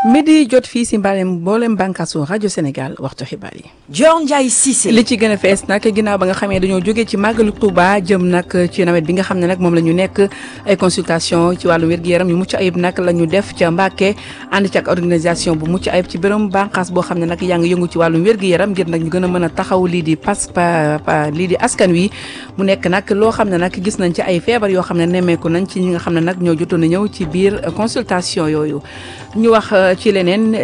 midi jot fii si mbalem mboolem bànkaasu rajo Sénégal waxtu xibaar yi. Dior Ndiaye Cissé. li ci gën a fees nag ginnaaw ba nga xamee dañoo jógee ci màggalu Touba jëm nag ci nawet bi nga xam ne nag moom la ñu nekk ay consultation ci wàllu wér-gu-yaram yu mucc ayib nag la ñu def ca Mbàkke ànd ci ak organisation bu mucc ayib ci bërëm bànqaas boo xam ne nag yaa ngi yëngu ci wàllum wér-gu-yaram ngir nag ñu gën a mën a taxaw lii di pas pa lii di askan wi mu nekk nag loo xam ne nag gis nañ ci ay feebar yoo xam ne nemmeeku nañ ci ñi nga xam ne nag ñoo jotoon a ñëw ci biir consultation yooyu ñu wax ci leneen